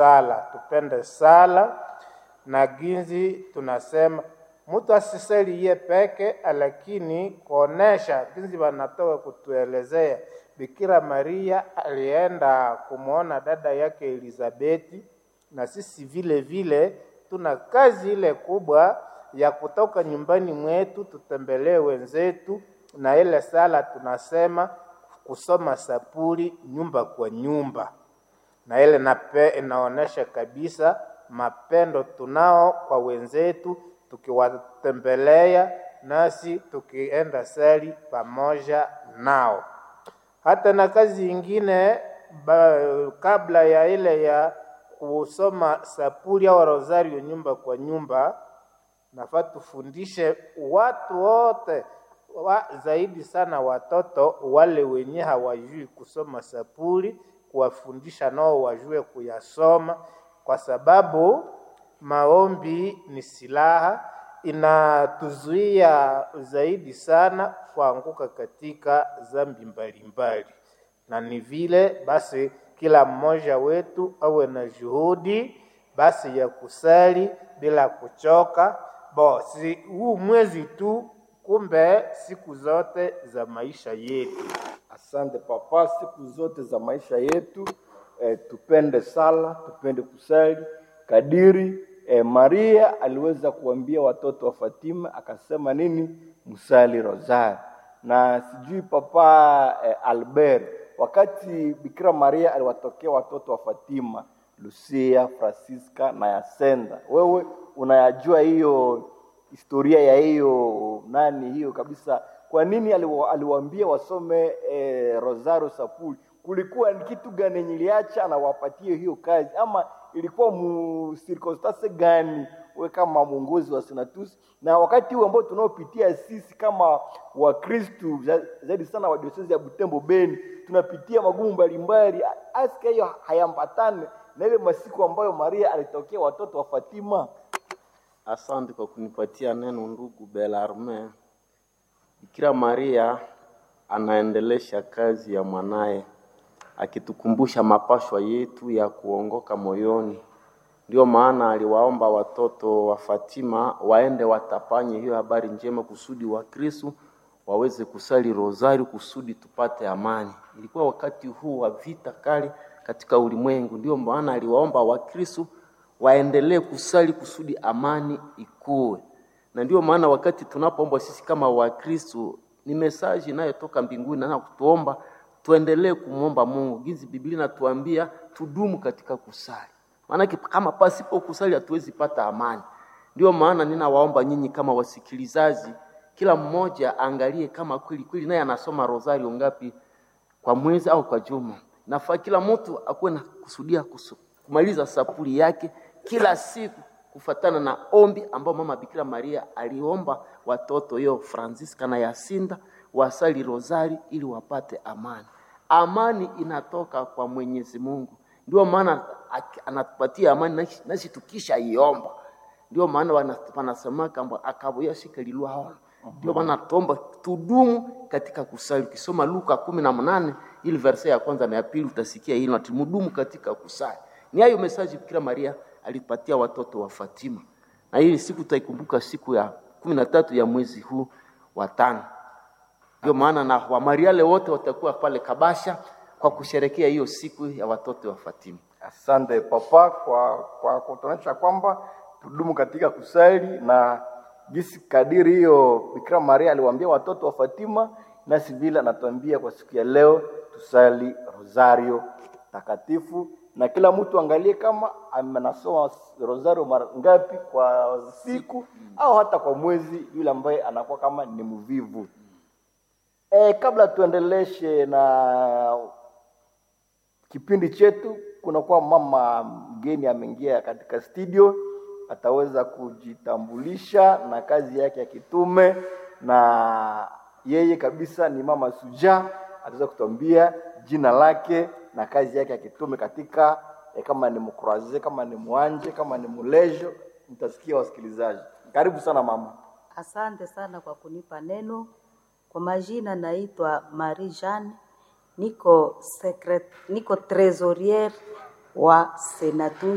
sala, tupende sala na ginzi tunasema mtu asisali ye peke, lakini kuonesha ginzi wanatoka kutuelezea Bikira Maria alienda kumwona dada yake Elizabeti, na sisi vile vile tuna kazi ile kubwa ya kutoka nyumbani mwetu tutembelee wenzetu, na ile sala tunasema kusoma sapuli nyumba kwa nyumba, na ile nape inaonesha kabisa mapendo tunao kwa wenzetu, tukiwatembelea nasi tukienda sali pamoja nao. Hata na kazi ingine ba, kabla ya ile ya kusoma sapuli au rosario nyumba kwa nyumba, nafaa tufundishe watu wote wa, zaidi sana watoto wale wenye hawajui kusoma sapuli, kuwafundisha nao wajue kuyasoma, kwa sababu maombi ni silaha, inatuzuia zaidi sana kuanguka katika dhambi mbalimbali, na ni vile basi kila mmoja wetu awe na juhudi basi ya kusali bila kuchoka. Bo, si huu mwezi tu, kumbe siku zote za maisha yetu. Asante papa, siku zote za maisha yetu eh, tupende sala, tupende kusali kadiri eh, Maria aliweza kuambia watoto wa Fatima akasema nini? Msali rozari. Na sijui papa eh, Albert, wakati Bikira Maria aliwatokea watoto wa Fatima, Lucia, Francisca na Yasenda, wewe unayajua hiyo historia ya hiyo nani hiyo kabisa kwa nini aliwa, aliwaambia wasome eh, rosario sapuli kulikuwa ni kitu gani yenye iliacha anawapatie hiyo kazi ama ilikuwa mu circumstance gani we kama mwongozi wa senatus na wakati huu ambao tunaopitia sisi kama wakristu za- zaidi sana wa diosezi ya butembo beni tunapitia magumu mbalimbali aska hiyo hayambatane na ile masiku ambayo maria alitokea watoto wa fatima Asante kwa kunipatia neno ndugu Belarme. Bikira Maria anaendelesha kazi ya mwanaye akitukumbusha mapashwa yetu ya kuongoka moyoni. Ndio maana aliwaomba watoto wa Fatima waende watapanye hiyo habari njema kusudi wa Kristo waweze kusali rozari kusudi tupate amani. Ilikuwa wakati huu wa vita kali katika ulimwengu, ndio maana aliwaomba Wakristo waendelee kusali kusudi amani ikuwe. Na ndio maana wakati tunapoomba sisi kama Wakristo, ni mesaji inayotoka mbinguni na kutuomba tuendelee kumwomba Mungu. Gizi Biblia inatuambia tudumu katika kusali, maanake kama pasipo kusali hatuwezi pata amani. Ndio maana ninawaomba nyinyi kama wasikilizaji, kila mmoja aangalie kama kweli kweli naye anasoma rosario ngapi kwa mwezi au kwa juma. Nafaa kila mtu akuwe na kusudia kusu, kumaliza sapuli yake kila siku kufatana na ombi ambao mama Bikira Maria aliomba watoto yo Francisca na Yasinda wasali rozari ili wapate amani. Amani inatoka kwa Mwenyezi Mungu, ndio maana aki- anatupatia amani nasi- nasi tukisha iomba. Ndio maana wana- wanasema kwamba akabuya shika lilwa ndio maana tuomba tudumu katika kusali. Ukisoma Luka kumi na mnane ili verse ya kwanza na ya pili utasikia hilo, ati mudumu katika kusali. Ni hayo mesaji Bikira Maria alipatia watoto wa Fatima, na hii siku tutaikumbuka siku ya kumi na tatu ya mwezi huu wa tano. Ndio maana na Wamariale wote watakuwa pale Kabasha kwa kusherekea hiyo siku ya watoto wa Fatima. Asante papa kwa kwa kutuonyesha kwamba tudumu katika kusali na jinsi kadiri hiyo Bikira Maria aliwaambia watoto wa Fatima, nasi vile anatuambia kwa siku ya leo tusali rosario takatifu, na kila mtu angalie kama anasoma rosario mara ngapi kwa siku au hata kwa mwezi, yule ambaye anakuwa kama ni mvivu. E, kabla tuendeleshe na kipindi chetu kunakuwa mama mgeni ameingia katika studio ataweza kujitambulisha na kazi yake ya kitume na yeye kabisa ni mama suja ataweza kutuambia jina lake na kazi yake ya kitume katika eh, kama ni mkuraze kama ni mwanje kama ni mulejo mtasikia wasikilizaji karibu sana mama Asante sana kwa kunipa neno. Kwa majina naitwa Marie Jeanne, niko secret, niko trésorière wa Senatus